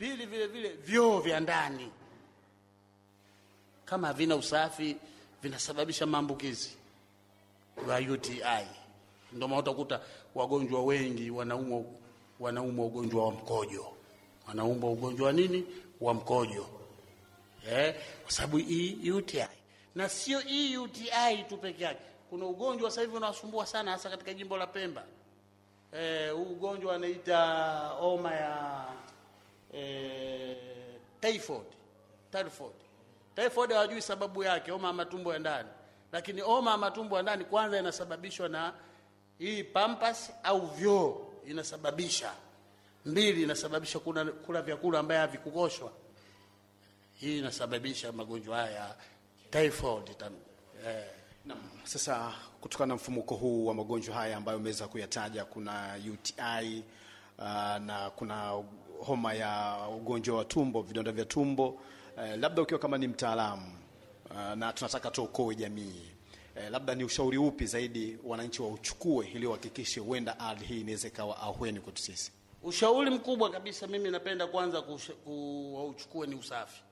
Pili, vile vile vyoo vya ndani kama havina usafi vinasababisha maambukizi wa UTI. Ndio maana utakuta wagonjwa wengi wanaumwa wanaumwa ugonjwa wa mkojo, wanaumwa ugonjwa wa nini? Wa mkojo eh, kwa sababu hii UTI. Na sio hii UTI tu peke yake, kuna ugonjwa sasa hivi unasumbua sana, hasa katika jimbo la Pemba. Eh, huu ugonjwa anaita homa ya eh, typhoid. Typhoid. Typhoid hawajui sababu yake, homa ya matumbo ya ndani. Lakini homa ya matumbo ya ndani kwanza inasababishwa na hii pampas au vyoo inasababisha. Mbili, inasababisha kuna kula vyakula ambaye havikukoshwa. Hii inasababisha magonjwa haya ya typhoid tan, eh, Naam. Sasa kutokana na mfumuko huu wa magonjwa haya ambayo umeweza kuyataja, kuna UTI uh, na kuna homa ya ugonjwa wa tumbo, vidonda vya tumbo uh, labda ukiwa kama ni mtaalamu uh, na tunataka tuokoe jamii uh, labda ni ushauri upi zaidi wananchi wauchukue ili wahakikishe huenda hali hii inaweza ikawa ahueni kwetu sisi? Ushauri mkubwa kabisa mimi napenda kwanza kusha- kuwauchukue ni usafi.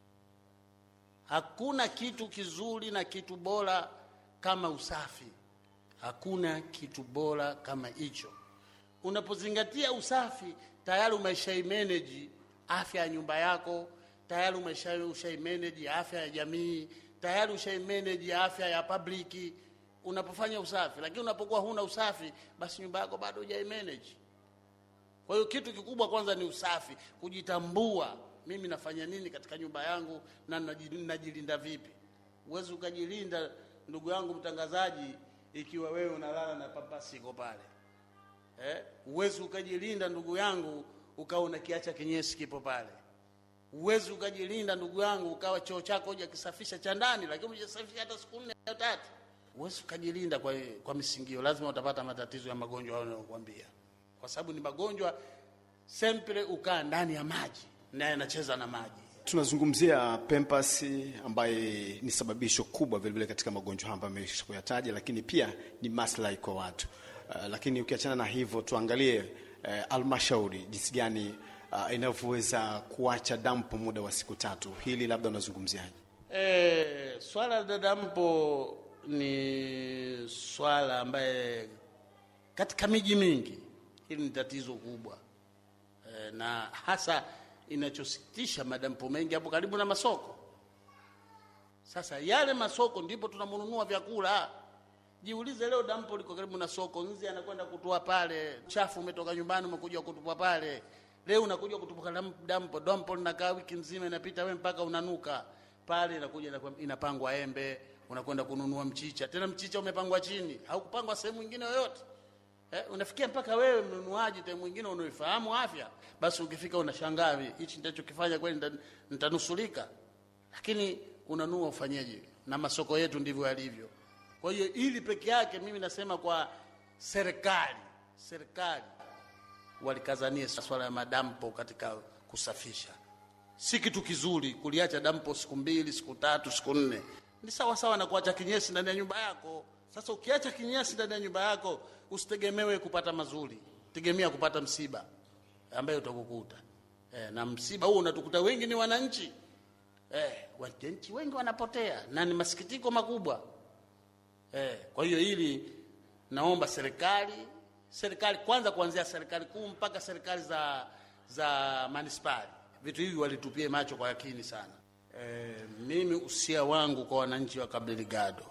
Hakuna kitu kizuri na kitu bora kama usafi. Hakuna kitu bora kama hicho. Unapozingatia usafi, tayari umeshaimanage afya ya nyumba yako, tayari umesha- ushaimanage afya ya jamii, tayari ushaimanage afya ya public unapofanya usafi. Lakini unapokuwa huna usafi, basi nyumba yako bado hujaimanage. Kwa hiyo kitu kikubwa kwanza ni usafi, kujitambua. Mimi nafanya nini katika nyumba yangu na naji- najilinda vipi? Huwezi ukajilinda, ndugu yangu mtangazaji, ikiwa wewe unalala na pampasi iko pale eh? Huwezi ukajilinda ndugu yangu ukawa unakiacha kinyesi kipo pale. Huwezi ukajilinda ndugu yangu ukawa choo chako hujakisafisha cha ndani, lakini hujasafisha hata siku nne au tatu. Huwezi ukajilinda kwa, kwa misingio, lazima utapata matatizo ya magonjwa hayo nayokuambia, kwa sababu ni magonjwa sempre ukaa ndani ya maji na yanacheza na maji. Tunazungumzia Pampers ambaye ni sababisho kubwa vilevile katika magonjwa haya ambayo amesha kuyataja, lakini pia ni maslahi kwa watu. Uh, lakini ukiachana na hivyo tuangalie halmashauri jinsi gani uh, inavyoweza kuacha dampo muda wa siku tatu. Hili labda unazungumziaje? E, swala la dadampo ni swala ambaye katika miji mingi hili ni tatizo kubwa e, na hasa inachosikitisha madampo mengi hapo karibu na masoko. Sasa yale masoko ndipo tunamununua vyakula. Jiulize, leo dampo liko karibu na soko, nzi anakwenda kutoa pale, chafu umetoka nyumbani umekuja kutupa pale, leo unakuja kutupa dam- dampo. Dampo linakaa wiki nzima, inapita wewe mpaka unanuka pale, inakuja inakuwa- inapangwa embe, unakwenda kununua mchicha, tena mchicha umepangwa chini, haukupangwa sehemu nyingine yoyote. Eh, unafikia mpaka wewe mnunuaji time mwingine unaoifahamu afya, basi ukifika unashangaa hichi nitachokifanya kweli nita- nitanusulika, lakini unanua ufanyeje? Na masoko yetu ndivyo yalivyo. Kwa hiyo ili peke yake mimi nasema kwa serikali, serikali walikazanie swala ya madampo katika kusafisha. Si kitu kizuri kuliacha dampo siku mbili, siku tatu, siku nne. Ni sawa sawa na kuacha kinyesi ndani ya nyumba yako. Sasa ukiacha kinyesi ndani ya nyumba yako, usitegemewe kupata mazuri, tegemea kupata msiba ambayo utakukuta. Eh, na msiba huu unatukuta wengi ni wananchi. Eh, wananchi wengi wanapotea na ni masikitiko makubwa. Eh, kwa hiyo hili naomba serikali serikali kwanza kuanzia serikali kuu mpaka serikali za za manispari vitu hivi walitupie macho kwa yakini sana. Eh, mimi usia wangu kwa wananchi wa Cabo Delgado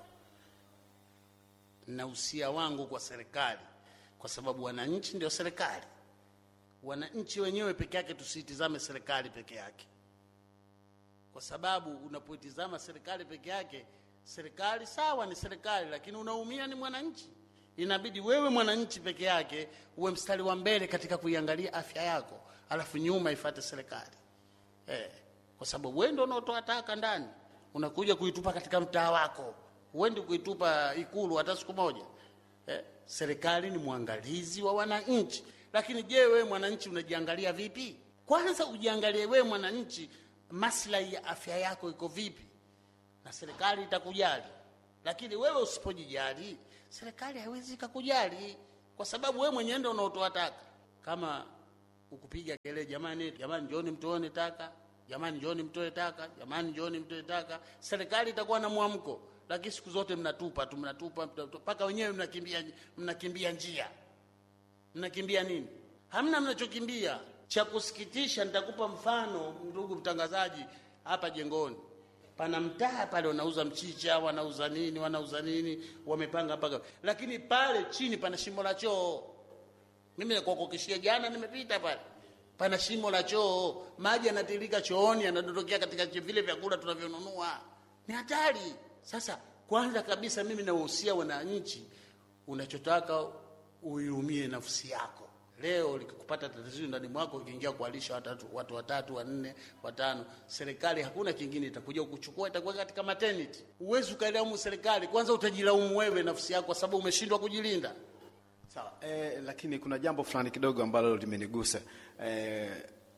na usia wangu kwa serikali, kwa sababu wananchi ndio serikali. Wananchi wenyewe peke yake, tusitizame serikali peke yake, kwa sababu unapoitizama serikali peke yake, serikali sawa, ni serikali, lakini unaumia ni mwananchi. Inabidi wewe mwananchi peke yake uwe mstari wa mbele katika kuiangalia afya yako, alafu nyuma ifate serikali eh, kwa sababu wewe ndio unaotoa taka ndani, unakuja kuitupa katika mtaa wako, huendi kuitupa Ikulu hata siku moja eh. Serikali ni mwangalizi wa wananchi, lakini je, wewe mwananchi unajiangalia vipi? Kwanza ujiangalie wewe mwananchi, maslahi ya afya yako iko vipi, na serikali itakujali. Lakini wewe usipojijali, serikali haiwezi ikakujali, kwa sababu wewe mwenyewe ndio unaotoa taka. Kama ukupiga kelele, jamani, jamani, njooni mtoone taka, jamani, njooni mtoe taka, jamani, njooni mtoe taka. Serikali itakuwa na mwamko, lakini siku zote mnatupa tu, mnatupa mpaka wenyewe mnakimbia, mnakimbia njia, mnakimbia nini? Hamna mnachokimbia. Cha kusikitisha, nitakupa mfano, ndugu mtangazaji, hapa Jengoni pana mtaa pale wanauza mchicha, wanauza nini, wanauza nini, wamepanga mpaka, lakini pale chini pana shimo la choo. Mimi nakuhakikishia, jana nimepita pale, pana shimo la choo, maji yanatiririka chooni, yanadondokea katika vile vyakula tunavyonunua. Ni hatari. Sasa kwanza kabisa, mimi nawahusia wananchi, unachotaka uiumie nafsi yako. Leo likikupata tatizo ndani mwako, ukiingia kualisha watatu, watu watatu wanne watano, serikali hakuna kingine itakuja kukuchukua, itakuwa katika maternity. Huwezi ukailaumu serikali, kwanza utajilaumu wewe nafsi yako, kwa sababu umeshindwa kujilinda. Sawa. Eh, lakini kuna jambo fulani kidogo ambalo limenigusa. Eh,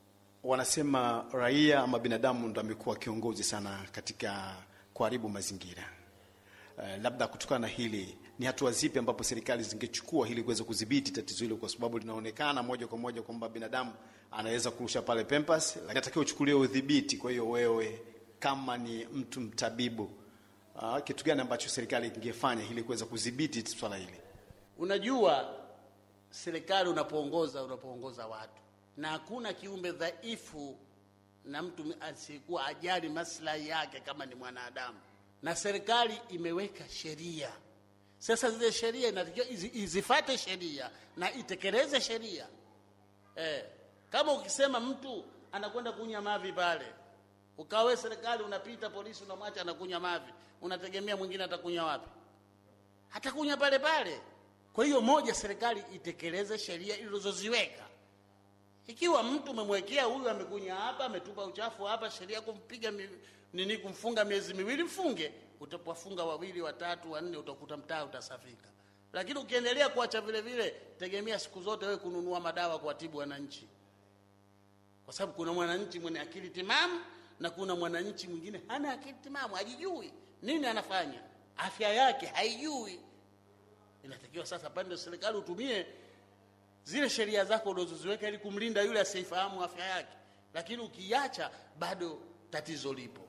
wanasema raia ama binadamu ndo amekuwa kiongozi sana katika kuharibu mazingira. Eh, labda kutokana na hili ni hatua zipi ambapo serikali zingechukua ili kuweza kudhibiti tatizo hilo, kwa sababu linaonekana moja kwa moja kwamba binadamu anaweza kurusha pale pempas, lakini atakiwa uchukulie udhibiti. Kwa hiyo wewe kama ni mtu mtabibu, uh, kitu gani ambacho serikali ingefanya ili kuweza kudhibiti swala hili? Unajua, serikali unapoongoza, unapoongoza watu, na hakuna kiumbe dhaifu na mtu asiyekuwa ajali maslahi yake kama ni mwanadamu, na serikali imeweka sheria. Sasa zile sheria inatakiwa izifate sheria na itekeleze sheria eh. Kama ukisema mtu anakwenda kunywa mavi pale, ukawe serikali unapita, polisi unamwacha anakunywa mavi, unategemea mwingine atakunywa wapi? Hatakunywa pale pale. Kwa hiyo moja, serikali itekeleze sheria ilizoziweka. Ikiwa mtu umemwekea huyu amekunya hapa, ametupa uchafu hapa, sheria kumpiga mi, nini, kumfunga miezi miwili, mfunge. Utapofunga wawili, watatu, wanne, utakuta mtaa utasafika. Lakini ukiendelea kuacha vile vile, tegemea siku zote wewe kununua madawa kuwatibu wananchi, kwa sababu kuna mwananchi mwenye akili timamu na kuna mwananchi mwingine hana akili timamu, hajijui nini anafanya, afya yake haijui. Inatakiwa sasa pande serikali utumie zile sheria zako ulizoziweka ili kumlinda yule asiyefahamu afya yake, lakini ukiacha bado tatizo lipo,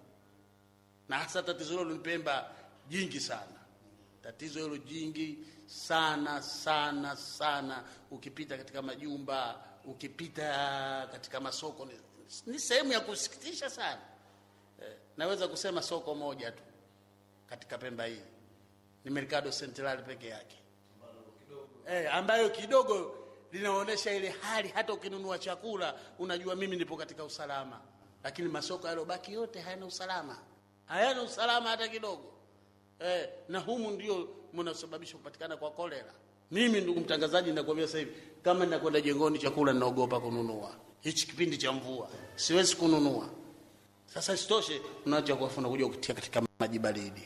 na hasa tatizo hilo ni Pemba jingi sana, tatizo hilo jingi sana sana sana. Ukipita katika majumba, ukipita katika masoko, ni, ni sehemu ya kusikitisha sana. Eh, naweza kusema soko moja tu katika Pemba hii ni Mercado Central peke yake eh, ambayo kidogo linaonyesha ile hali, hata ukinunua chakula unajua mimi nipo katika usalama, lakini masoko yaliyobaki yote hayana usalama, hayana usalama hata kidogo eh, na humu ndio mnasababisha kupatikana kwa kolera. Mimi ndugu mtangazaji, nakwambia sasa hivi, kama ninakwenda jengoni chakula ninaogopa kununua. Hichi kipindi cha mvua siwezi kununua. Sasa isitoshe, unaacha kuafu unakuja kutia katika maji baridi,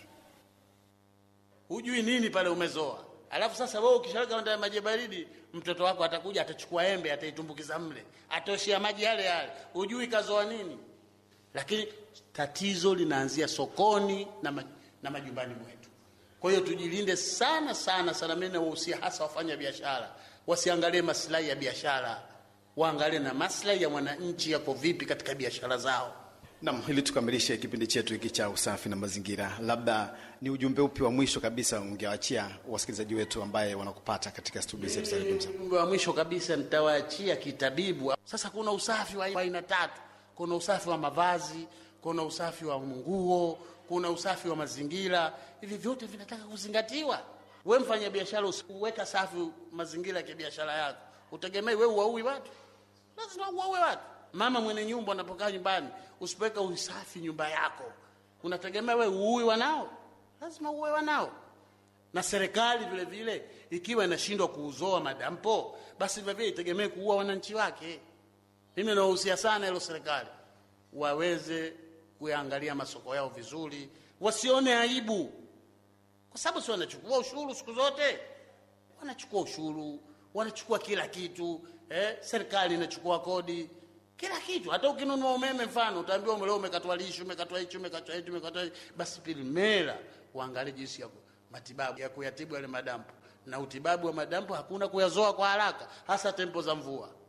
hujui nini pale umezoa Alafu sasa wewe ukishaweka ndani ya maji baridi, mtoto wako atakuja atachukua embe ataitumbukiza mle, atoshia maji yale yale, hujui kazoa nini. Lakini tatizo linaanzia sokoni na, ma, na majumbani mwetu. Kwa hiyo tujilinde sana sana sana. Mimi nawahusia hasa wafanya biashara wasiangalie maslahi ya biashara, waangalie na maslahi ya mwananchi yako vipi katika biashara zao. Naam, ili tukamilishe kipindi chetu hiki cha usafi na mazingira, labda ni ujumbe upi wa mwisho kabisa ungewaachia wasikilizaji wetu ambaye wanakupata katika studio zetu za Radio Mzalendo? Ujumbe wa mwisho kabisa nitawaachia kitabibu. Sasa kuna usafi wa aina tatu. Kuna usafi wa mavazi, kuna usafi wa nguo, kuna usafi wa mazingira. Hivi vyote vinataka kuzingatiwa. We mfanya biashara, uweka safi mazingira ya biashara yako, utegemei we uwaui watu? Lazima uwaue watu. Mama mwenye nyumba anapokaa nyumbani, usipoweka usafi nyumba yako, unategemea we uui wanao? Lazima uue wanao. Na serikali vile vile ikiwa inashindwa kuuzoa madampo, basi vile vile itegemee kuua wananchi wake. Mimi nawahusia sana hilo serikali, waweze kuyaangalia masoko yao vizuri, wasione aibu, kwa sababu si wanachukua ushuru siku zote, wanachukua ushuru, wanachukua kila kitu eh, serikali inachukua kodi kila kitu. Hata ukinunua umeme, mfano utaambiwa leo umekatwa lishi, umekatwa hichi, umekatwa hichi, umekatwa hichi. Basi pilimera uangalie jinsi ya matibabu ya kuyatibu yale madampo, na utibabu wa madampo hakuna kuyazoa kwa haraka, hasa tempo za mvua.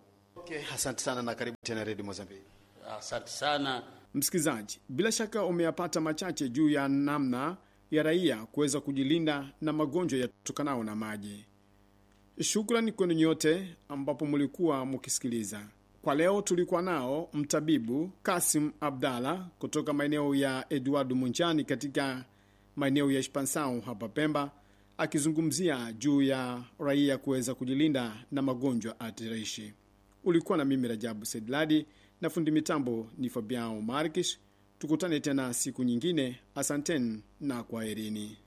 Okay, asante sana na karibu tena Redio Mozambiki. Asante sana. Msikilizaji, bila shaka umeyapata machache juu ya namna ya raia kuweza kujilinda na magonjwa yatokanao na maji. Shukrani kwenu nyote ambapo mlikuwa mkisikiliza. Kwa leo tulikuwa nao mtabibu Kasim Abdalla kutoka maeneo ya Eduardo Munjani katika maeneo ya Shpansau hapa Pemba, akizungumzia juu ya raia kuweza kujilinda na magonjwa hatarishi. Ulikuwa na mimi Rajabu Sedladi na fundi mitambo ni Fabiao Markish. Tukutane tena siku nyingine. Asanteni na kwaherini.